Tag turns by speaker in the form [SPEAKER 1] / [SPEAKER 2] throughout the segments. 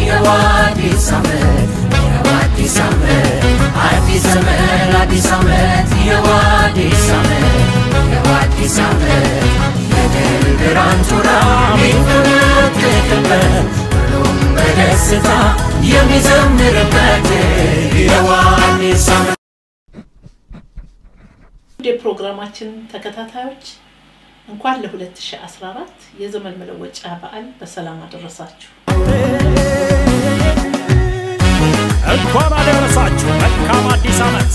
[SPEAKER 1] ይኸው አዲስ ዓመት ይኸው አዲስ ዓመት አዲስ ዘመን አዲስ ዓመት ይኸው አዲስ ዓመት ይኸው አዲስ ዓመት የድል ብርሃን ጮራ የሚፈነጥቅበት ሁሉም በደስታ የሚዘምርበት ይኸው አዲስ ዓመት
[SPEAKER 2] ውድ የፕሮግራማችን ተከታታዮች እንኳን ለ2014 የዘመን መለወጫ በዓል በሰላም አደረሳችሁ።
[SPEAKER 3] እንኳን አደረሳችሁ። መልካም አዲስ ዓመት።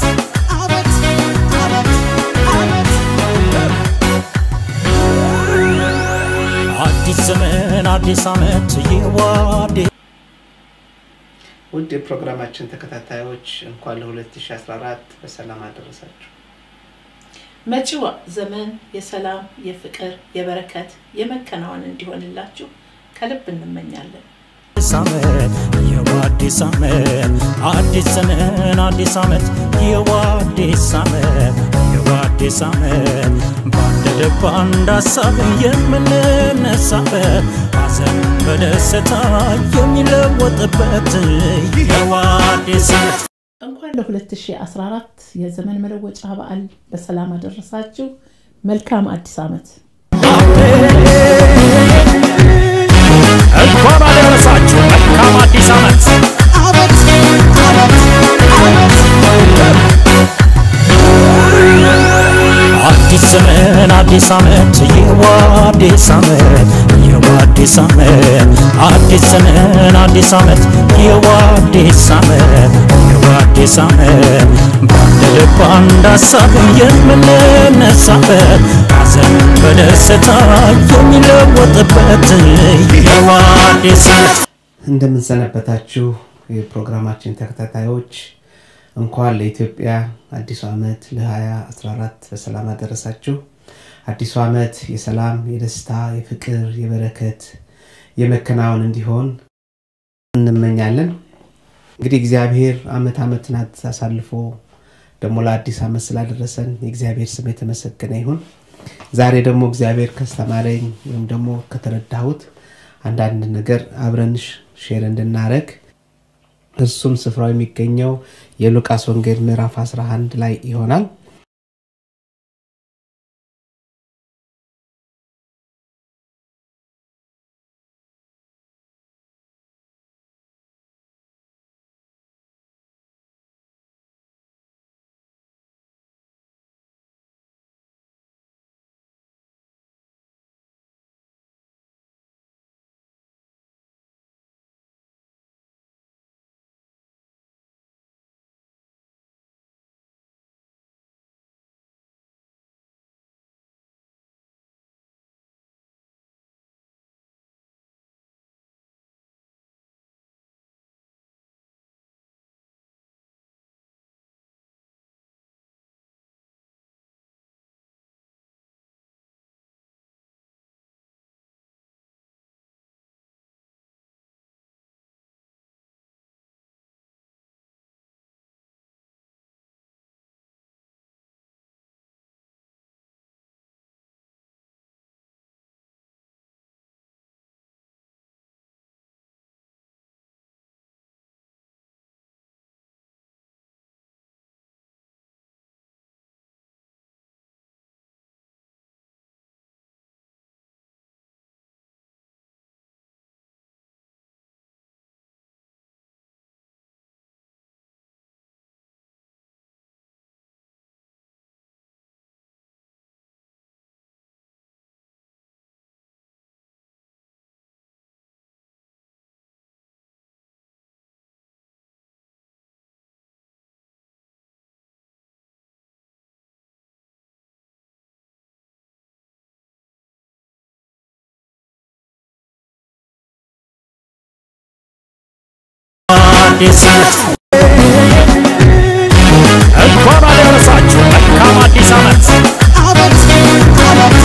[SPEAKER 3] አዲስ ዘመን አዲስ ዓመት ይዋዴ
[SPEAKER 4] ውድ የፕሮግራማችን ተከታታዮች እንኳን ለ2014 በሰላም አደረሳችሁ።
[SPEAKER 2] መጪው ዘመን የሰላም፣ የፍቅር፣ የበረከት፣ የመከናወን እንዲሆንላችሁ ከልብ እንመኛለን።
[SPEAKER 3] አዲስ ዓመት የዋዲስ ዓመት አዲስ ዘመን አዲስ ዓመት የዋዲስ ዓመት የዋዲስ ዓመት በአንድ ልብ አንድ ሀሳብ የምንነሳበት ሐዘን በደስታ የሚለወጥበት የዋዲስ ዓመት
[SPEAKER 2] እንኳን ለ2014 የዘመን መለወጫ በዓል በሰላም አደረሳችሁ። መልካም አዲስ ዓመት።
[SPEAKER 3] እንኳን አደረሳችሁ። መልካም አዲስ ዓመት። አዲስ ዘመን አዲስ ዓመት የዋዲስ ዓመት የዋዲስ ዓመት አዲስ ዘመን አዲስ ዓመት የዋዲስ ዓመት የዋዲስ ዓመት በአንድ ልብ አንድ ሀሳብ የምንነሳበት ሐዘን በደስታ የሚለወጥበት የዋዲስ ዓመት
[SPEAKER 4] እንደምንሰነበታችሁ የፕሮግራማችን ተከታታዮች እንኳን ለኢትዮጵያ አዲሱ ዓመት ለ2014 በሰላም አደረሳችሁ። አዲሱ ዓመት የሰላም፣ የደስታ፣ የፍቅር፣ የበረከት፣ የመከናወን እንዲሆን እንመኛለን። እንግዲህ እግዚአብሔር አመት ዓመትን አሳልፎ ደግሞ ለአዲስ ዓመት ስላደረሰን የእግዚአብሔር ስም የተመሰገነ ይሁን። ዛሬ ደግሞ እግዚአብሔር ካስተማረኝ ወይም ደግሞ ከተረዳሁት አንዳንድ ነገር አብረን ሼር እንድናረግ እርሱም ስፍራው የሚገኘው የሉቃስ ወንጌል ምዕራፍ 11 ላይ ይሆናል።
[SPEAKER 3] አዲስ ዓመት እንኳን አደረሳችሁ። መልካም አዲስ ዓመት።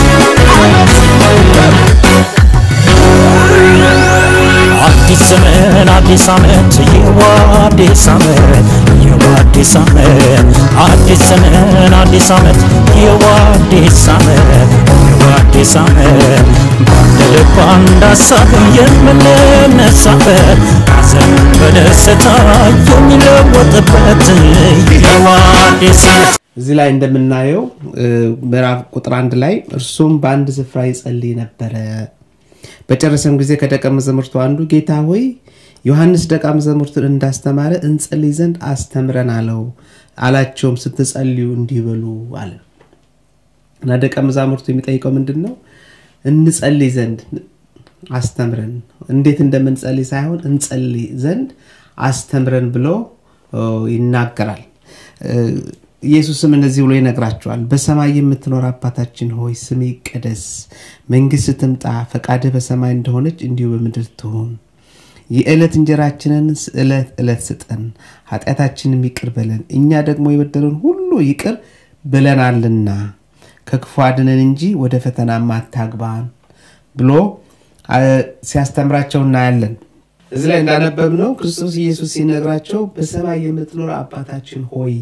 [SPEAKER 3] አዲስ ዘመን ዘመን አዲስ ዓመት ይህው አዲስ ዓመት ይህው አዲስ ዓመት አዲስ ዘመን አዲስ ዓመት ይህው አዲስ ዓመት ይህው አዲስ ዓመት በአንድ ልብ አንድ ሀሳብ የምንነሳበት ሐዘን በደስታ የሚለወጥበት ይህው አዲስ ዓመት
[SPEAKER 4] እዚህ ላይ እንደምናየው እ፣ ምዕራፍ ቁጥር አንድ ላይ እርሱም በአንድ ስፍራ ይጸልይ ነበረ። በጨረሰም ጊዜ ከደቀ መዛሙርቱ አንዱ ጌታ ሆይ ዮሐንስ ደቀ መዛሙርቱን እንዳስተማረ እንጸልይ ዘንድ አስተምረን አለው። አላቸውም ስትጸልዩ እንዲህ በሉ አለ እና ደቀ መዛሙርቱ የሚጠይቀው ምንድን ነው? እንጸልይ ዘንድ አስተምረን፣ እንዴት እንደምንጸልይ ሳይሆን እንጸልይ ዘንድ አስተምረን ብሎ ኦ፣ ይናገራል። እ፣ ኢየሱስም እንደዚህ ብሎ ይነግራቸዋል። በሰማይ የምትኖር አባታችን ሆይ ስም ይቀደስ፣ መንግስት ትምጣ፣ ፈቃድህ በሰማይ እንደሆነች እንዲሁ በምድር ትሁን። የዕለት እንጀራችንን ዕለት ዕለት ስጠን፣ ኃጢአታችንም ይቅር በለን እኛ ደግሞ የበደሉን ሁሉ ይቅር ብለናልና፣ ከክፉ አድነን እንጂ ወደ ፈተናም አታግባን ብሎ አ፣ ሲያስተምራቸው እናያለን። እዚህ ላይ እንዳነበብነው ክርስቶስ ኢየሱስ ሲነግራቸው በሰማይ የምትኖር አባታችን ሆይ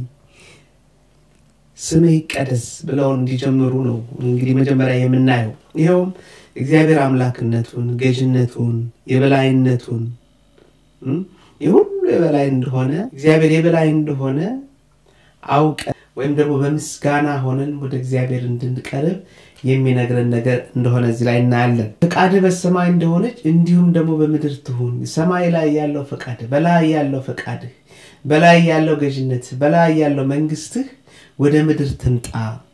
[SPEAKER 4] ስምህ ይቀደስ ብለው እንዲጀምሩ ነው እንግዲህ መጀመሪያ የምናየው። ይኸውም እግዚአብሔር አምላክነቱን፣ ገዥነቱን፣ የበላይነቱን እም፣ የሁሉ የበላይ እንደሆነ እግዚአብሔር የበላይ እንደሆነ አውቀን ወይም ደግሞ በምስጋና ሆነን ወደ እግዚአብሔር እንድንቀርብ የሚነግረን ነገር እንደሆነ እዚህ ላይ እናያለን። ፈቃድህ በሰማይ እንደሆነች እንዲሁም ደግሞ በምድር ትሁን። ሰማይ ላይ ያለው ፈቃድህ፣ በላይ ያለው ፈቃድህ፣ በላይ ያለው ገዥነትህ፣ በላይ ያለው መንግስትህ ወደ ምድር ትምጣ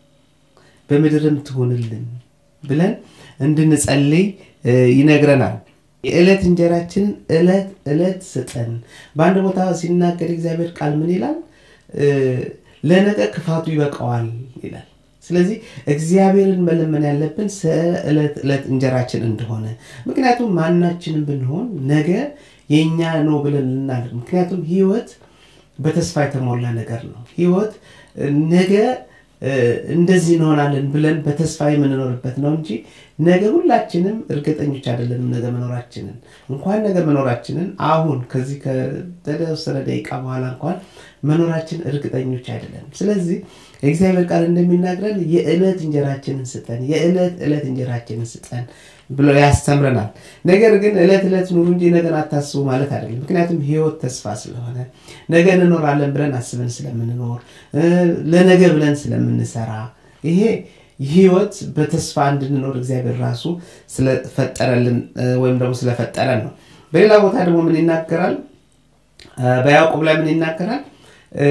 [SPEAKER 4] በምድርም ትሁንልን ብለን እንድንጸልይ እ፣ ይነግረናል። የዕለት እንጀራችንን ዕለት ዕለት ስጠን። በአንድ ቦታ ሲናገር እግዚአብሔር ቃል ምን ይላል? እ፣ ለነገ ክፋቱ ይበቃዋል ይላል። ስለዚህ እግዚአብሔርን መለመን ያለብን ስለ ዕለት ዕለት እንጀራችን እንደሆነ ምክንያቱም ማናችንም ብንሆን ነገ የእኛ ነው ብለን ልናደር ምክንያቱም ህይወት በተስፋ የተሞላ ነገር ነው። ህይወት እ፣ ነገ እ፣ እንደዚህ እንሆናለን ብለን በተስፋ የምንኖርበት ነው እንጂ ነገ ሁላችንም እርግጠኞች አይደለንም። ነገ መኖራችንን እንኳን ነገ መኖራችንን አሁን ከዚህ ከተወሰነ ደቂቃ በኋላ እንኳን መኖራችን እርግጠኞች አይደለንም። ስለዚህ የእግዚአብሔር ቃል እንደሚናግረን የዕለት እንጀራችንን ስጠን፣ የዕለት ዕለት እንጀራችንን ስጠን ብሎ ያስተምረናል። ነገር ግን ዕለት ዕለት ኑሩ እንጂ ነገን አታስቡ ማለት አይደለም። ምክንያቱም ህይወት ተስፋ ስለሆነ ነገ እንኖራለን ብለን አስበን ስለምንኖር እ፣ ለነገ ብለን ስለምንሰራ ይሄ ህይወት በተስፋ እንድንኖር እግዚአብሔር ራሱ ስለፈጠረልን እ፣ ወይም ደግሞ ስለፈጠረን ነው። በሌላ ቦታ ደግሞ ምን ይናገራል? እ፣ በያዕቆብ ላይ ምን ይናገራል? እ፣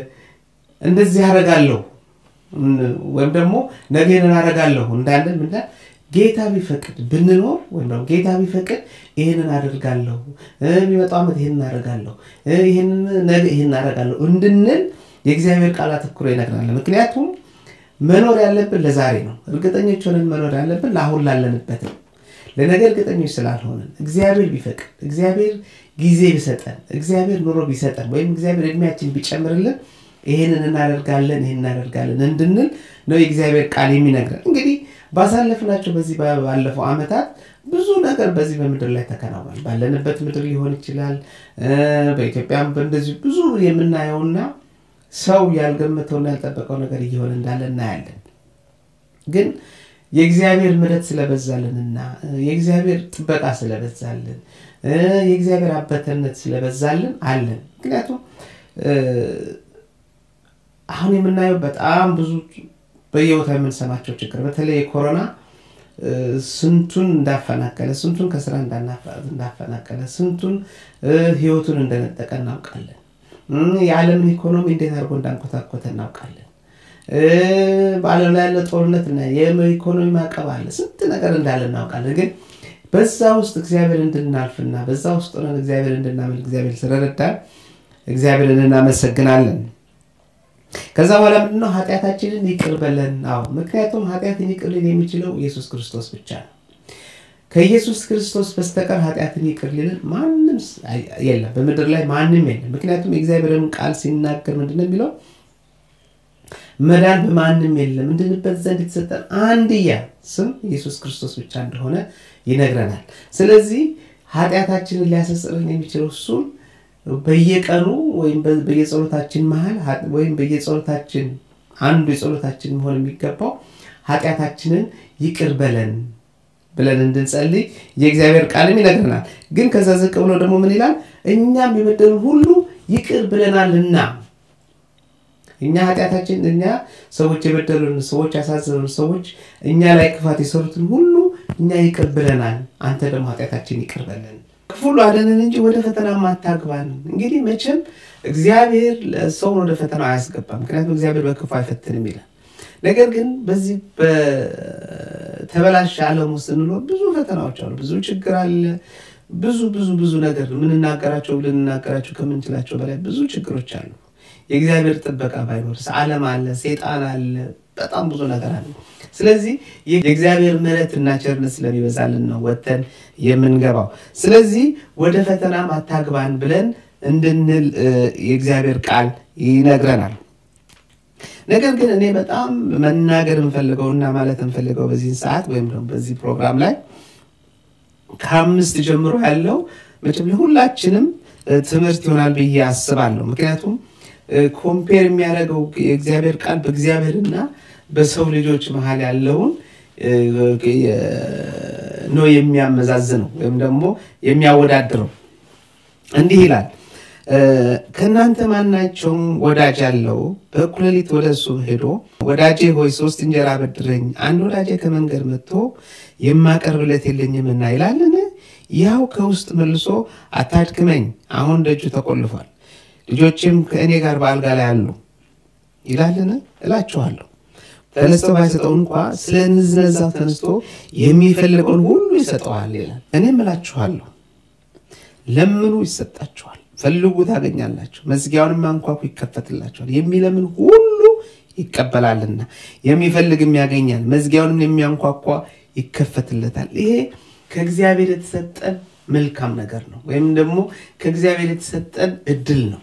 [SPEAKER 4] እንደዚህ አደርጋለሁ እን- ወይም ደግሞ ነገ ይህንን አደርጋለሁ እንዳለን ምንዳል ጌታ ቢፈቅድ ብንኖር ወይም ደግሞ ጌታ ቢፈቅድ ይህንን አደርጋለሁ እ፣ የሚመጣው ዓመት ይህንን አደርጋለሁ እ፣ ይህንን ነገ ይህንን አደርጋለሁ እንድንል የእግዚአብሔር ቃል አተኩሮ ይነግረናል። ምክንያቱም መኖር ያለብን ለዛሬ ነው። እርግጠኞች ሆነን መኖር ያለብን ለአሁን ላለንበት ነው። ለነገ እርግጠኞች ስላልሆንን እግዚአብሔር ቢፈቅድ እግዚአብሔር ጊዜ ቢሰጠን እግዚአብሔር ኑሮ ቢሰጠን ወይም እግዚአብሔር እድሜያችን ቢጨምርልን ይህንን እናደርጋለን ይህን እናደርጋለን እንድንል ነው የእግዚአብሔር ቃል የሚነግረን። እንግዲህ ባሳለፍናቸው በዚህ ባለፈው ዓመታት ብዙ ነገር በዚህ በምድር ላይ ተከናውኗል። ባለንበት ምድር ሊሆን ይችላል እ፣ በኢትዮጵያም እንደዚሁ ብዙ የምናየውና ሰው ያልገመተውና ያልጠበቀው ነገር እየሆነ እንዳለ እናያለን። ግን የእግዚአብሔር ምሕረት ስለበዛልንና እ፣ የእግዚአብሔር ጥበቃ ስለበዛልን እ፣ የእግዚአብሔር አበተነት ስለበዛልን አለን። ምክንያቱም እ፣ አሁን የምናየው በጣም ብዙ በየቦታው የምንሰማቸው ችግር በተለይ የኮሮና እ፣ ስንቱን እንዳፈናቀለ ስንቱን ከስራ እንዳናፈ- እንዳፈናቀለ ስንቱን እ፣ ህይወቱን እንደነጠቀ እናውቃለን። እም፣ የዓለምን ኢኮኖሚ እንዴት አድርጎ እንዳንኮታኮተ እናውቃለን። እ፣ በዓለም ላይ ያለ ጦርነት እና የኢኮኖሚ ማዕቀብ አለ። ስንት ነገር እንዳለ እናውቃለን። ግን በዛ ውስጥ እግዚአብሔር እንድናልፍና በዛ ውስጥ ሆነን እግዚአብሔር እንድናመልክ እግዚአብሔር ስለረዳን እግዚአብሔርን እናመሰግናለን። ከዛ በኋላ ምንድነው ኃጢአታችንን ይቅር በለን። አዎ ምክንያቱም ኃጢአትን ይቅር ሊል የሚችለው ኢየሱስ ክርስቶስ ብቻ ነው። ከኢየሱስ ክርስቶስ በስተቀር ኃጢአትን ይቅር ሊልን ማንም ስ- አይ- የለም፣ በምድር ላይ ማንም የለም። ምክንያቱም የእግዚአብሔርን ቃል ሲናገር ምንድነው የሚለው? መዳን በማንም የለም እንድንበት ዘንድ የተሰጠን አንድያ ስም ኢየሱስ ክርስቶስ ብቻ እንደሆነ ይነግረናል። ስለዚህ ኃጢአታችንን ሊያሰስርን የሚችለው እሱም በየቀኑ ወይም በ- በየጸሎታችን መሀል ሀ- ወይም በየጸሎታችን አንዱ የጸሎታችን መሆን የሚገባው ኃጢአታችንን ይቅር በለን ብለን እንድንጸልይ የእግዚአብሔር ቃልም ይነግረናል። ግን ከዛ ዝቅ ብሎ ደግሞ ምን ይላል? እኛም የበደሉን ሁሉ ይቅር ብለናልና እኛ ኃጢአታችን እኛ ሰዎች የበደሉን ሰዎች ያሳዘኑን ሰዎች እኛ ላይ ክፋት የሰሩትን ሁሉ እኛ ይቅር ብለናል፣ አንተ ደግሞ ኃጢአታችን ይቅር በለን ክፉ ሁሉ አደንን እንጂ ወደ ፈተና አታግባን። እንግዲህ መቼም እግዚአብሔር ሰውን ወደ ፈተና አያስገባም፣ ምክንያቱም እግዚአብሔር በክፉ አይፈትንም ይላል። ነገር ግን በዚህ በተበላሸ ዓለም ውስጥ ስንኖር ብዙ ፈተናዎች አሉ፣ ብዙ ችግር አለ፣ ብዙ ብዙ ብዙ ነገር የምንናገራቸው ልንናገራቸው ከምንችላቸው በላይ ብዙ ችግሮች አሉ። የእግዚአብሔር ጥበቃ ባይኖርስ ዓለም አለ፣ ሴጣን አለ፣ በጣም ብዙ ነገር አለ። ስለዚህ የእግዚአብሔር ምሕረት እና ቸርነት ስለሚበዛልን ነው ወጥተን የምንገባው። ስለዚህ ወደ ፈተናም አታግባን ብለን እንድንል እ፣ የእግዚአብሔር ቃል ይነግረናል። ነገር ግን እኔ በጣም መናገር እንፈልገውና ማለት እንፈልገው በዚህ ሰዓት ወይም ደግሞ በዚህ ፕሮግራም ላይ ከአምስት ጀምሮ ያለው መቼም ለሁላችንም እ፣ ትምህርት ይሆናል ብዬ አስባለሁ። ምክንያቱም ኮምፔር የሚያደርገው የእግዚአብሔር ቃል በእግዚአብሔርና በሰው ልጆች መሀል ያለውን እ፣ የ- ነው የሚያመዛዝነው ወይም ደግሞ የሚያወዳድረው። እንዲህ ይላል እ፣ ከእናንተ ማናቸውም ወዳጅ ያለው በእኩለ ሌሊት ወደ እሱ ሄዶ ወዳጄ ሆይ ሶስት እንጀራ በድረኝ፣ አንድ ወዳጄ ከመንገድ መጥቶ የማቀርብለት የለኝምና ይላልን? ያው ከውስጥ መልሶ አታድክመኝ፣ አሁን ደጁ ተቆልፏል፣ ልጆችም ከእኔ ጋር በአልጋ ላይ አሉ ይላልን? እላችኋለሁ ተነስተው ባይሰጠው እንኳ ስለ ንዝነዛው ተነስቶ የሚፈልገውን ሁሉ ይሰጠዋል ይላል። እኔም እላችኋለሁ ለምኑ ይሰጣችኋል፣ ፈልጉ ታገኛላችሁ፣ መዝጊያውንም አንኳኩ ይከፈትላችኋል። የሚለምን ሁሉ ይቀበላልና የሚፈልግም ያገኛል፣ መዝጊያውንም የሚያንኳኳ ይከፈትለታል። ይሄ ከእግዚአብሔር የተሰጠን መልካም ነገር ነው፣ ወይም ደግሞ ከእግዚአብሔር የተሰጠን እድል ነው።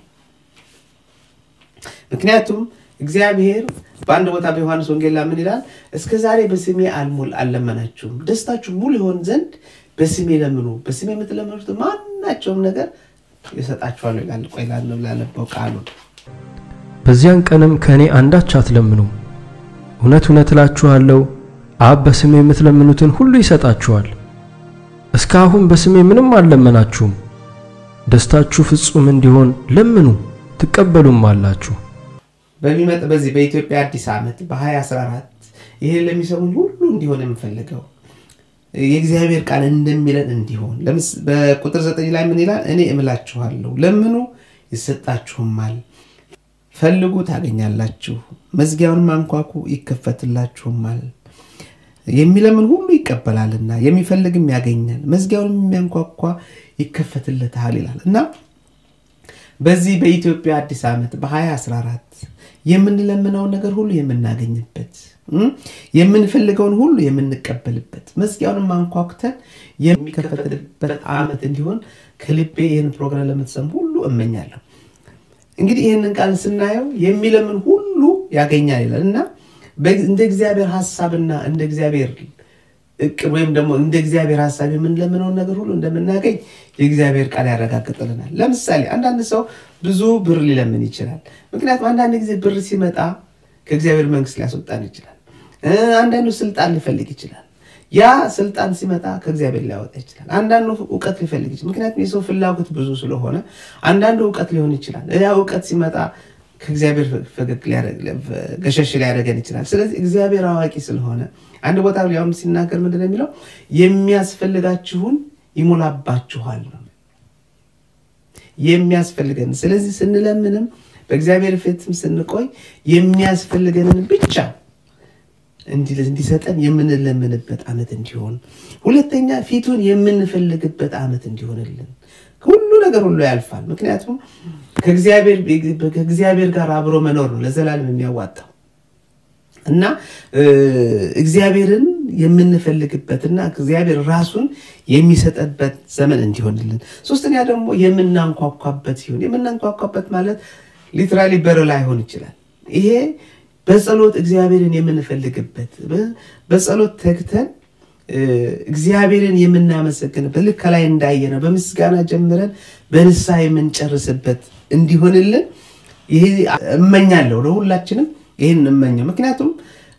[SPEAKER 4] ምክንያቱም እግዚአብሔር በአንድ ቦታ በዮሐንስ ወንጌል ላይ ምን ይላል? እስከ ዛሬ በስሜ አልሙል አልለመናችሁም፣ ደስታችሁ ሙሉ ይሆን ዘንድ በስሜ ለምኑ፣ በስሜ የምትለምኑት ማናቸውም ነገር ይሰጣችኋለሁ ይላል። ቆይ ላነብ ላነበው ቃሉን
[SPEAKER 5] በዚያን ቀንም ከእኔ አንዳች አትለምኑም። እውነት እውነት እላችኋለሁ አብ በስሜ የምትለምኑትን ሁሉ ይሰጣችኋል። እስካሁን በስሜ ምንም አልለመናችሁም። ደስታችሁ ፍጹም እንዲሆን ለምኑ ትቀበሉም አላችሁ።
[SPEAKER 4] በሚመጣ በዚህ በኢትዮጵያ አዲስ ዓመት በ2014 ይህን ለሚሰሙኝ ሁሉ እንዲሆን የምፈልገው የእግዚአብሔር ቃል እንደሚለን እንዲሆን ለምስ- በቁጥር ዘጠኝ ላይ ምን ይላል? እኔ እምላችኋለሁ ለምኑ ይሰጣችሁማል፣ ፈልጉ ታገኛላችሁ፣ መዝጊያውንም አንኳኩ ይከፈትላችሁማል። የሚለምን ሁሉ ይቀበላልና የሚፈልግም ያገኛል፣ መዝጊያውንም የሚያንኳኳ ይከፈትለታል ይላል እና በዚህ በኢትዮጵያ አዲስ ዓመት በ2014 የምንለምነውን ነገር ሁሉ የምናገኝበት እም፣ የምንፈልገውን ሁሉ የምንቀበልበት መዝጊያውንም አንኳኩተን የሚከፈትበት ዓመት እንዲሆን ከልቤ ይህን ፕሮግራም ለምትሰሙ ሁሉ እመኛለሁ። እንግዲህ ይህንን ቃል ስናየው የሚለምን ሁሉ ያገኛል ይላል እና በ- እንደ እግዚአብሔር ሀሳብና እንደ እግዚአብሔር እቅድ ወይም ደግሞ እንደ እግዚአብሔር ሀሳብ የምንለምነውን ነገር ሁሉ እንደምናገኝ የእግዚአብሔር ቃል ያረጋግጥልናል። ለምሳሌ አንዳንድ ሰው ብዙ ብር ሊለምን ይችላል። ምክንያቱም አንዳንድ ጊዜ ብር ሲመጣ ከእግዚአብሔር መንግስት ሊያስወጣን ይችላል። እ፣ አንዳንዱ ስልጣን ሊፈልግ ይችላል። ያ ስልጣን ሲመጣ ከእግዚአብሔር ሊያወጣ ይችላል። አንዳንዱ እውቀት ሊፈልግ ይችላል። ምክንያቱም የሰው ፍላጎት ብዙ ስለሆነ አንዳንዱ እውቀት ሊሆን ይችላል። ያ እውቀት ሲመጣ ከእግዚአብሔር ፈገግ ሊያደርግ- ገሸሽ ሊያደርገን ይችላል። ስለዚህ እግዚአብሔር አዋቂ ስለሆነ አንድ ቦታ ሊያውም ሲናገር ምንድን ነው የሚለው? የሚያስፈልጋችሁን ይሞላባችኋል ነው የሚያስፈልገን። ስለዚህ ስንለምንም በእግዚአብሔር ፊትም ስንቆይ የሚያስፈልገንን ብቻ እንዲ- እንዲሰጠን የምንለምንበት ዓመት እንዲሆን፣ ሁለተኛ ፊቱን የምንፈልግበት ዓመት እንዲሆንልን። ሁሉ ነገር ሁሉ ያልፋል። ምክንያቱም ከእግዚአብሔር ከእግዚአብሔር ጋር አብሮ መኖር ነው ለዘላለም የሚያዋጣው እና እ፣ እግዚአብሔርን የምንፈልግበትና እግዚአብሔር ራሱን የሚሰጠበት ዘመን እንዲሆንልን። ሶስተኛ ደግሞ የምናንኳኳበት ሲሆን የምናንኳኳበት ማለት ሊትራሊ በር ላይሆን ይችላል። ይሄ በጸሎት እግዚአብሔርን የምንፈልግበት በ- በጸሎት ተግተን እግዚአብሔርን የምናመሰግንበት ልክ ከላይ እንዳየ ነው በምስጋና ጀምረን በንስሐ የምንጨርስበት እንዲሆንልን ይሄ እመኛለሁ። ለሁላችንም ይህን እመኘው። ምክንያቱም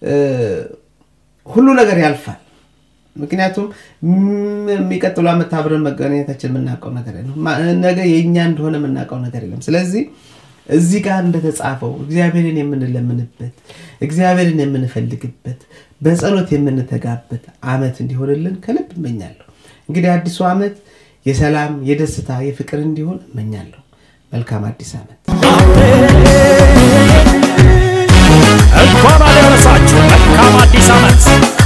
[SPEAKER 4] ሁሉ ነገር ያልፋል። ምክንያቱም የሚቀጥሉ ዓመት አብረን መገናኘታችን የምናውቀው ነገር የለም። ነገ የእኛ እንደሆነ የምናውቀው ነገር የለም። ስለዚህ እዚህ ጋር እንደተጻፈው እግዚአብሔርን የምንለምንበት እግዚአብሔርን የምንፈልግበት በጸሎት የምንተጋበት ዓመት እንዲሆንልን ከልብ እመኛለሁ። እንግዲህ አዲሱ ዓመት የሰላም፣ የደስታ፣ የፍቅር እንዲሆን እመኛለሁ። መልካም አዲስ ዓመት።
[SPEAKER 3] እንኳን አደረሳችሁ። መልካም አዲስ ዓመት።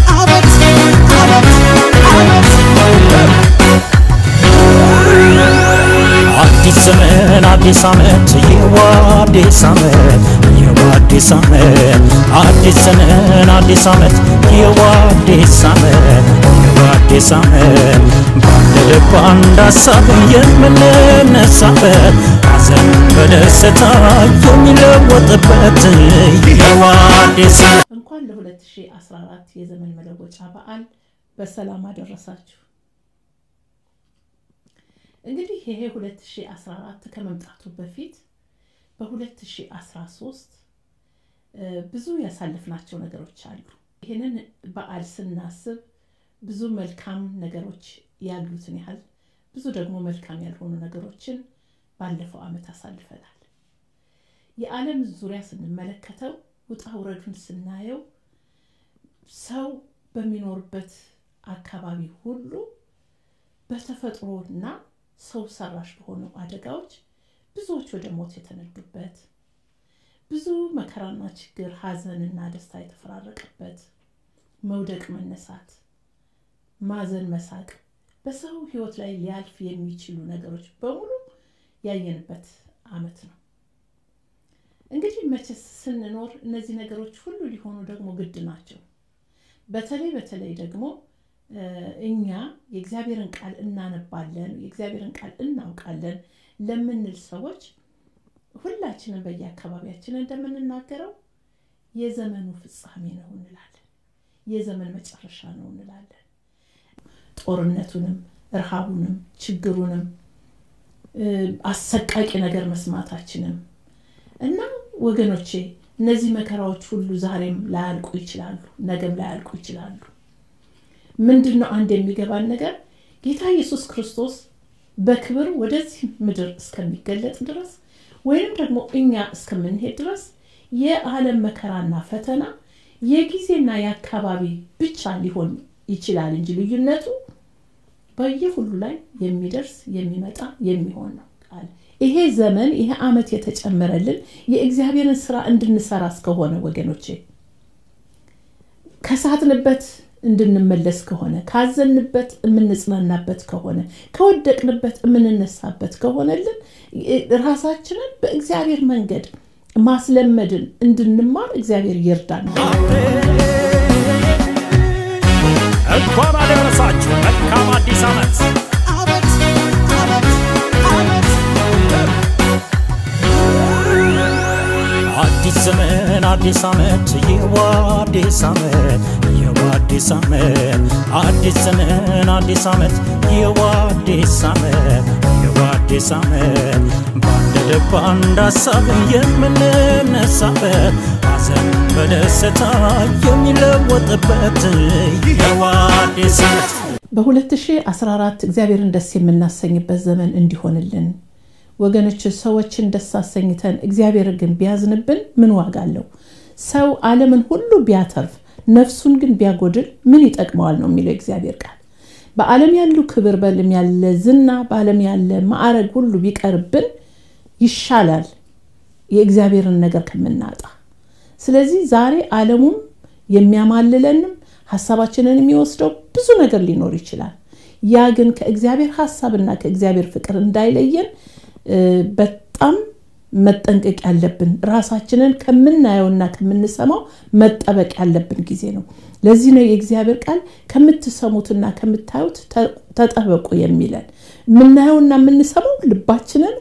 [SPEAKER 3] አዲስ ዘመን አዲስ ዓመት ይህዋ አዲስ ዓመት ይህዋ አዲስ ዓመት አዲስ ዘመን አዲስ ዓመት ይህዋ አዲስ ዓመት ይህዋ አዲስ ዓመት በአንድ ልብ አንድ ሀሳብ የምንነሳበት ሐዘን በደስታ የሚለወጥበት ይህዋ አዲስ ዓመት
[SPEAKER 2] እንኳን ለ2014 የዘመን መለወጫ በዓል በሰላም አደረሳችሁ። እንግዲህ ይሄ 2014 ከመምጣቱ በፊት በ2013 ብዙ ያሳለፍናቸው ነገሮች አሉ። ይህንን በዓል ስናስብ ብዙ መልካም ነገሮች ያሉትን ያህል ብዙ ደግሞ መልካም ያልሆኑ ነገሮችን ባለፈው ዓመት አሳልፈናል። የዓለም ዙሪያ ስንመለከተው ውጣ ውረዱን ስናየው ሰው በሚኖርበት አካባቢ ሁሉ በተፈጥሮና ሰው ሰራሽ በሆኑ አደጋዎች ብዙዎች ወደ ሞት የተነዱበት ብዙ መከራና ችግር፣ ሐዘንና ደስታ የተፈራረቀበት መውደቅ፣ መነሳት፣ ማዘን፣ መሳቅ በሰው ሕይወት ላይ ሊያልፍ የሚችሉ ነገሮች በሙሉ ያየንበት ዓመት ነው። እንግዲህ መቼስ ስንኖር እነዚህ ነገሮች ሁሉ ሊሆኑ ደግሞ ግድ ናቸው። በተለይ በተለይ ደግሞ እኛ የእግዚአብሔርን ቃል እናነባለን፣ የእግዚአብሔርን ቃል እናውቃለን ለምንል ሰዎች ሁላችንም በየአካባቢያችን እንደምንናገረው የዘመኑ ፍጻሜ ነው እንላለን። የዘመን መጨረሻ ነው እንላለን። ጦርነቱንም፣ ረሃቡንም፣ ችግሩንም አሰቃቂ ነገር መስማታችንም እና ወገኖቼ እነዚህ መከራዎች ሁሉ ዛሬም ላያልቁ ይችላሉ፣ ነገም ላያልቁ ይችላሉ። ምንድን ነው አንድ የሚገባን ነገር ጌታ ኢየሱስ ክርስቶስ በክብር ወደዚህ ምድር እስከሚገለጥ ድረስ ወይም ደግሞ እኛ እስከምንሄድ ድረስ የዓለም መከራና ፈተና የጊዜና የአካባቢ ብቻ ሊሆን ይችላል እንጂ ልዩነቱ በየሁሉ ላይ የሚደርስ የሚመጣ የሚሆን ነው ቃል ይሄ ዘመን ይሄ ዓመት የተጨመረልን የእግዚአብሔርን ስራ እንድንሰራ እስከሆነ ወገኖቼ ከሳትንበት እንድንመለስ ከሆነ ካዘንበት የምንጽናናበት ከሆነ ከወደቅንበት የምንነሳበት ከሆነልን ራሳችንን በእግዚአብሔር መንገድ ማስለመድን እንድንማር እግዚአብሔር ይርዳን።
[SPEAKER 3] እንኳን አደረሳችሁ። መልካም አዲስ ዓመት። አዲስ ዘመን አዲስ ዓመት ይህዋ አዲስ ዓመት ይህዋ አዲስ ዓመት አዲስ ዘመን አዲስ ዓመት ይህዋ አዲስ ዓመት ይህዋ አዲስ ዓመት በአንድ ልብ አንድ ሀሳብ የምንነሳበት ሐዘን በደስታ የሚለወጥበት ይህዋ አዲስ ዓመት
[SPEAKER 2] በ2014 እግዚአብሔርን ደስ የምናሰኝበት ዘመን እንዲሆንልን ወገኖች ሰዎችን ደስ አሰኝተን እግዚአብሔር ግን ቢያዝንብን ምን ዋጋ አለው? ሰው ዓለምን ሁሉ ቢያተርፍ ነፍሱን ግን ቢያጎድል ምን ይጠቅመዋል ነው የሚለው እግዚአብሔር ቃል። በዓለም ያሉ ክብር፣ በዓለም ያለ ዝና፣ በዓለም ያለ ማዕረግ ሁሉ ቢቀርብን ይሻላል የእግዚአብሔርን ነገር ከምናጣ። ስለዚህ ዛሬ ዓለሙም የሚያማልለንም ሀሳባችንን የሚወስደው ብዙ ነገር ሊኖር ይችላል። ያ ግን ከእግዚአብሔር ሀሳብና ከእግዚአብሔር ፍቅር እንዳይለየን በጣም መጠንቀቅ ያለብን ራሳችንን ከምናየውና ከምንሰማው መጠበቅ ያለብን ጊዜ ነው። ለዚህ ነው የእግዚአብሔር ቃል ከምትሰሙትና ከምታዩት ተጠበቁ የሚለን። የምናየውና የምንሰማው ልባችንን፣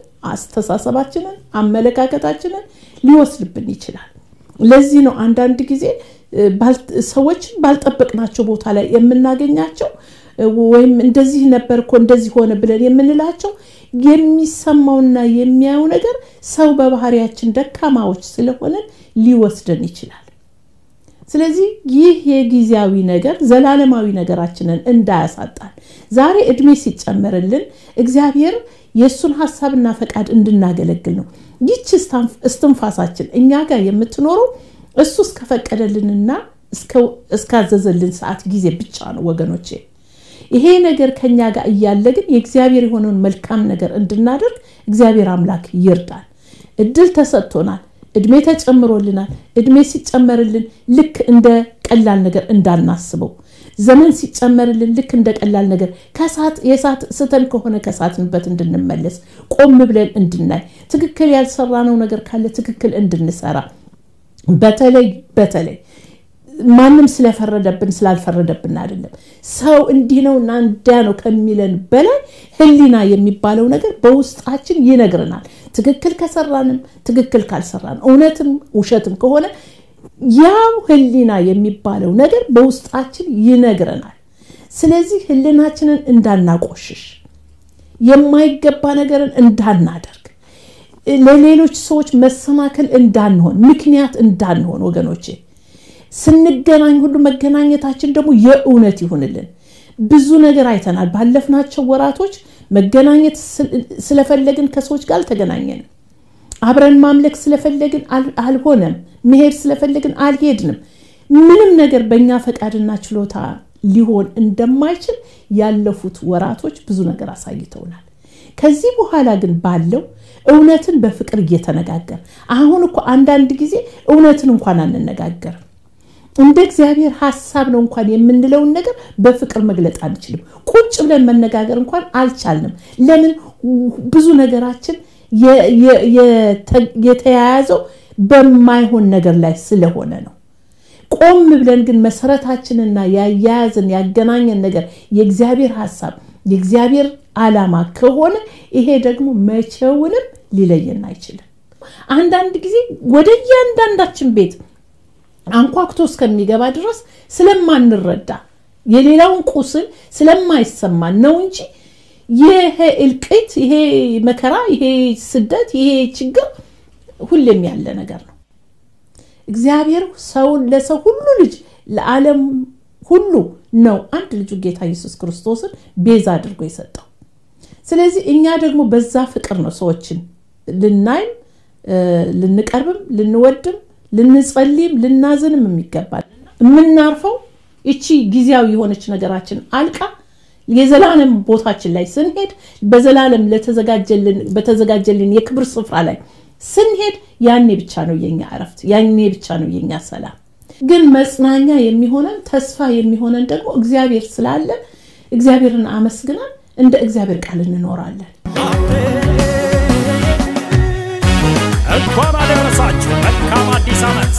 [SPEAKER 2] አስተሳሰባችንን፣ አመለካከታችንን ሊወስድብን ይችላል። ለዚህ ነው አንዳንድ ጊዜ ሰዎችን ባልጠበቅናቸው ቦታ ላይ የምናገኛቸው ወይም እንደዚህ ነበር እኮ እንደዚህ ሆነ ብለን የምንላቸው የሚሰማውና የሚያየው ነገር ሰው በባህሪያችን ደካማዎች ስለሆነ ሊወስደን ይችላል። ስለዚህ ይህ የጊዜያዊ ነገር ዘላለማዊ ነገራችንን እንዳያሳጣን ዛሬ እድሜ ሲጨመርልን እግዚአብሔር የእሱን ሀሳብና ፈቃድ እንድናገለግል ነው። ይች እስትንፋሳችን እኛ ጋር የምትኖረው እሱ እስከፈቀደልንና እስካዘዘልን ሰዓት ጊዜ ብቻ ነው ወገኖቼ። ይሄ ነገር ከኛ ጋር እያለ ግን የእግዚአብሔር የሆነውን መልካም ነገር እንድናደርግ እግዚአብሔር አምላክ ይርዳል። እድል ተሰጥቶናል። እድሜ ተጨምሮልናል። እድሜ ሲጨመርልን ልክ እንደ ቀላል ነገር እንዳናስበው፣ ዘመን ሲጨመርልን ልክ እንደ ቀላል ነገር ከሳት የሳት ስተን ከሆነ ከሳትንበት እንድንመለስ ቆም ብለን እንድናይ፣ ትክክል ያልሰራነው ነገር ካለ ትክክል እንድንሰራ በተለይ በተለይ ማንም ስለፈረደብን ስላልፈረደብን አይደለም። ሰው እንዲህ ነው እና እንዲያ ነው ከሚለን በላይ ሕሊና የሚባለው ነገር በውስጣችን ይነግረናል። ትክክል ከሰራንም ትክክል ካልሰራን እውነትም ውሸትም ከሆነ ያው ሕሊና የሚባለው ነገር በውስጣችን ይነግረናል። ስለዚህ ሕሊናችንን እንዳናቆሽሽ፣ የማይገባ ነገርን እንዳናደርግ፣ ለሌሎች ሰዎች መሰናከል እንዳንሆን፣ ምክንያት እንዳንሆን ወገኖቼ ስንገናኝ ሁሉ መገናኘታችን ደግሞ የእውነት ይሁንልን። ብዙ ነገር አይተናል። ባለፍናቸው ወራቶች መገናኘት ስለፈለግን ከሰዎች ጋር አልተገናኘንም። አብረን ማምለክ ስለፈለግን አልሆነም። መሄድ ስለፈለግን አልሄድንም። ምንም ነገር በእኛ ፈቃድና ችሎታ ሊሆን እንደማይችል ያለፉት ወራቶች ብዙ ነገር አሳይተውናል። ከዚህ በኋላ ግን ባለው እውነትን በፍቅር እየተነጋገር አሁን እኮ አንዳንድ ጊዜ እውነትን እንኳን አንነጋገርም እንደ እግዚአብሔር ሀሳብ ነው እንኳን የምንለውን ነገር በፍቅር መግለጥ አንችልም። ቁጭ ብለን መነጋገር እንኳን አልቻልንም። ለምን? ብዙ ነገራችን የተያያዘው በማይሆን ነገር ላይ ስለሆነ ነው። ቆም ብለን ግን መሰረታችንና ያያያዝን ያገናኘን ነገር የእግዚአብሔር ሀሳብ የእግዚአብሔር ዓላማ ከሆነ ይሄ ደግሞ መቼውንም ሊለየን አይችልም። አንዳንድ ጊዜ ወደ እያንዳንዳችን ቤት አንኳኩቶ እስከሚገባ ድረስ ስለማንረዳ የሌላውን ቁስል ስለማይሰማን ነው እንጂ ይሄ እልቂት፣ ይሄ መከራ፣ ይሄ ስደት፣ ይሄ ችግር ሁሌም ያለ ነገር ነው። እግዚአብሔር ሰውን ለሰው ሁሉ ልጅ ለዓለም ሁሉ ነው አንድ ልጁ ጌታ ኢየሱስ ክርስቶስን ቤዛ አድርጎ የሰጠው። ስለዚህ እኛ ደግሞ በዛ ፍቅር ነው ሰዎችን ልናይም ልንቀርብም ልንወድም ልንጸልይም ልናዝንም የሚገባል። የምናርፈው ይቺ ጊዜያዊ የሆነች ነገራችን አልቃ የዘላለም ቦታችን ላይ ስንሄድ በዘላለም በተዘጋጀልን የክብር ስፍራ ላይ ስንሄድ ያኔ ብቻ ነው የኛ እረፍት፣ ያኔ ብቻ ነው የኛ ሰላም። ግን መጽናኛ የሚሆነን ተስፋ የሚሆነን ደግሞ እግዚአብሔር ስላለ እግዚአብሔርን አመስግናን እንደ እግዚአብሔር ቃል እንኖራለን።
[SPEAKER 3] እንኳን አደረሳችሁ። መልካም አዲስ ዓመት።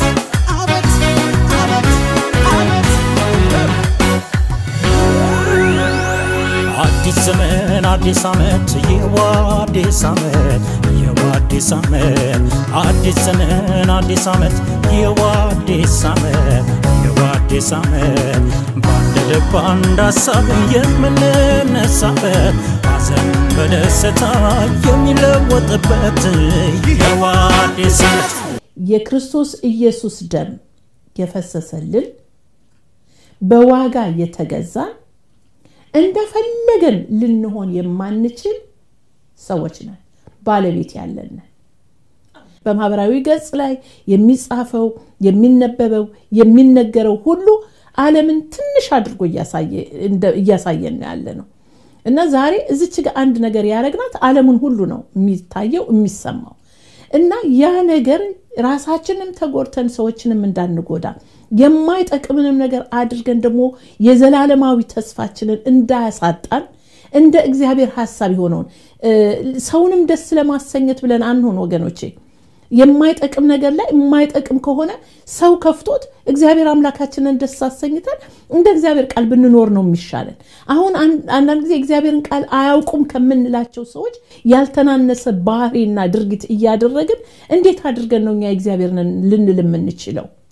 [SPEAKER 3] አዲስ ዘመን አዲስ ዓመት ይኸው አዲስ ዓመት ይኸው አዲስ ዓመት አዲስ ዘመን አዲስ ዓመት ይኸው አዲስ ዓመት ይኸው አዲስ ዓመት በአንድ ልብ አንድ ሀሳብ የምንነሳበት ሐዘን በደስታ የሚለወጥበት ይኸው አዲስ ዓመት
[SPEAKER 2] የክርስቶስ ኢየሱስ ደም የፈሰሰልን በዋጋ የተገዛን እንደፈለገን ልንሆን የማንችል ሰዎች ነን። ባለቤት ያለን በማህበራዊ ገጽ ላይ የሚጻፈው የሚነበበው የሚነገረው ሁሉ ዓለምን ትንሽ አድርጎ እያሳየን ያለ ነው እና ዛሬ እዚች ጋር አንድ ነገር ያደረግናት ዓለምን ሁሉ ነው የሚታየው የሚሰማው እና ያ ነገር ራሳችንም ተጎድተን ሰዎችንም እንዳንጎዳ የማይጠቅምንም ነገር አድርገን ደግሞ የዘላለማዊ ተስፋችንን እንዳያሳጣን እንደ እግዚአብሔር ሀሳብ የሆነውን ሰውንም ደስ ለማሰኘት ብለን አንሆን ወገኖቼ። የማይጠቅም ነገር ላይ የማይጠቅም ከሆነ ሰው ከፍቶት እግዚአብሔር አምላካችንን ደስ አሰኝተን እንደ እግዚአብሔር ቃል ብንኖር ነው የሚሻለን። አሁን አንዳንድ ጊዜ እግዚአብሔርን ቃል አያውቁም ከምንላቸው ሰዎች ያልተናነሰ ባህሪና ድርጊት እያደረግን እንዴት አድርገን ነው እኛ እግዚአብሔርን ልንል የምንችለው?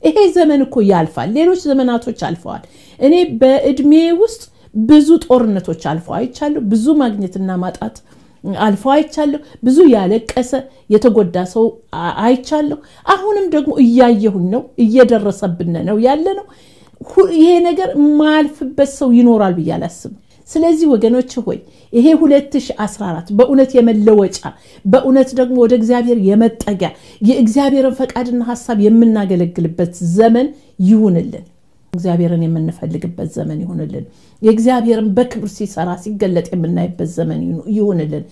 [SPEAKER 2] ይሄ ዘመን እኮ ያልፋል። ሌሎች ዘመናቶች አልፈዋል። እኔ በእድሜ ውስጥ ብዙ ጦርነቶች አልፈው አይቻለሁ። ብዙ ማግኘትና ማጣት አልፈው አይቻለሁ። ብዙ ያለቀሰ የተጎዳ ሰው አ- አይቻለሁ። አሁንም ደግሞ እያየሁኝ ነው፣ እየደረሰብን ነው ያለ ነው። ሁ- ይሄ ነገር የማያልፍበት ሰው ይኖራል ብዬ አላስብም። ስለዚህ ወገኖች ሆይ ይሄ 2014 በእውነት የመለወጫ በእውነት ደግሞ ወደ እግዚአብሔር የመጠጊያ የእግዚአብሔርን ፈቃድና ሀሳብ የምናገለግልበት ዘመን ይሁንልን። እግዚአብሔርን የምንፈልግበት ዘመን ይሁንልን። የእግዚአብሔርን በክብር ሲሰራ ሲገለጥ የምናይበት ዘመን ይሁ- ይሁንልን።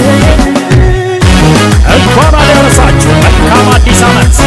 [SPEAKER 3] እንኳን አደረሳችሁ መልካም አዲስ ዓመት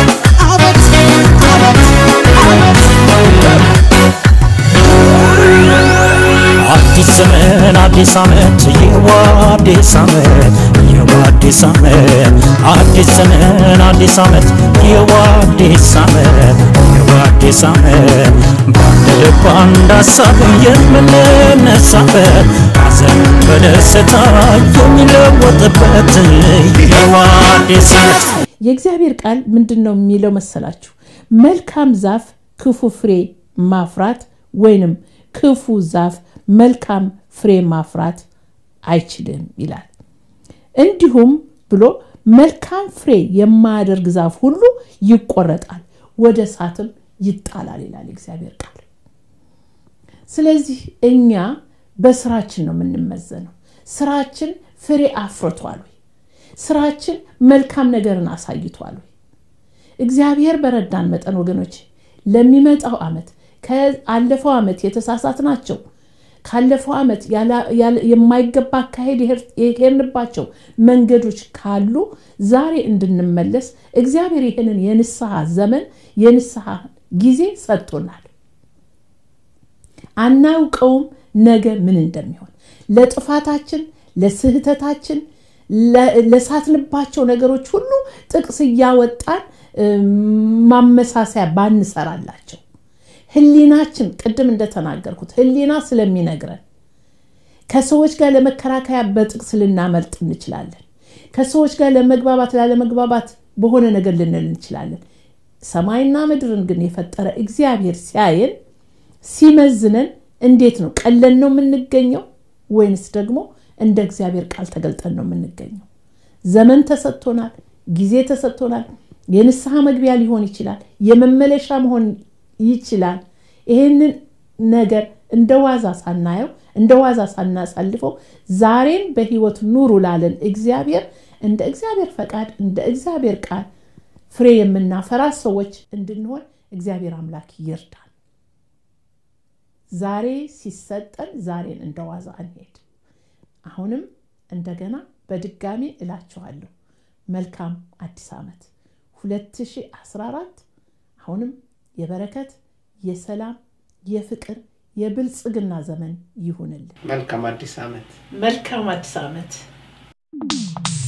[SPEAKER 3] አዲስ ዘመን አዲስ ዓመት ይህዋ አዲስ ዓመት ይህዋ አዲስ ዓመት አዲስ ዘመን አዲስ ዓመት ይህዋ አዲስ ዓመት ይህዋ አዲስ ዓመት በአንድ ልብ አንድ ሀሳብ የምንነሳበት ሐዘን በደስታ የሚለወጥበት ይህዋ አዲስ ዓመት
[SPEAKER 2] የእግዚአብሔር ቃል ምንድን ነው የሚለው መሰላችሁ? መልካም ዛፍ ክፉ ፍሬ ማፍራት ወይንም ክፉ ዛፍ መልካም ፍሬ ማፍራት አይችልም ይላል። እንዲሁም ብሎ መልካም ፍሬ የማያደርግ ዛፍ ሁሉ ይቆረጣል፣ ወደ እሳትም ይጣላል ይላል የእግዚአብሔር ቃል። ስለዚህ እኛ በስራችን ነው የምንመዘነው። ስራችን ፍሬ አፍርቷል ወይ? ስራችን መልካም ነገርን አሳይቷል ወይ? እግዚአብሔር በረዳን መጠን ወገኖች ለሚመጣው ዓመት ከአለፈው ዓመት የተሳሳት ናቸው ካለፈው ዓመት ያላ- ያለ- የማይገባ አካሄድ የሄድ- የሄድንባቸው መንገዶች ካሉ ዛሬ እንድንመለስ እግዚአብሔር ይህንን የንስሐ ዘመን የንስሐ ጊዜ ሰጥቶናል። አናውቀውም ነገ ምን እንደሚሆን ለጥፋታችን ለስህተታችን ለ- ለሳትንባቸው ነገሮች ሁሉ ጥቅስ እያወጣን እም፣ ማመሳሰያ ባንሰራላቸው ህሊናችን ቅድም እንደተናገርኩት ህሊና ስለሚነግረን ከሰዎች ጋር ለመከራከያ በጥቅስ ልናመልጥ እንችላለን። ከሰዎች ጋር ለመግባባት ላለመግባባት በሆነ ነገር ልንል እንችላለን። ሰማይና ምድርን ግን የፈጠረ እግዚአብሔር ሲያየን ሲመዝነን እንዴት ነው? ቀለን ነው የምንገኘው ወይንስ ደግሞ እንደ እግዚአብሔር ቃል ተገልጠን ነው የምንገኘው? ዘመን ተሰጥቶናል፣ ጊዜ ተሰጥቶናል። የንስሐ መግቢያ ሊሆን ይችላል፣ የመመለሻ መሆን ይችላል። ይህንን ነገር እንደ ዋዛ ሳናየው እንደ ዋዛ ሳናሳልፈው ዛሬን በህይወት ኑሩ ላለን እግዚአብሔር እንደ እግዚአብሔር ፈቃድ እንደ እግዚአብሔር ቃል ፍሬ የምናፈራ ሰዎች እንድንሆን እግዚአብሔር አምላክ ይርዳል። ዛሬ ሲሰጠን ዛሬን እንደ ዋዛ አንሄድ። አሁንም እንደገና በድጋሚ እላችኋለሁ መልካም አዲስ ዓመት 2014 አሁንም የበረከት የሰላም የፍቅር የብልጽግና ዘመን ይሁንልን።
[SPEAKER 4] መልካም አዲስ ዓመት።
[SPEAKER 2] መልካም አዲስ ዓመት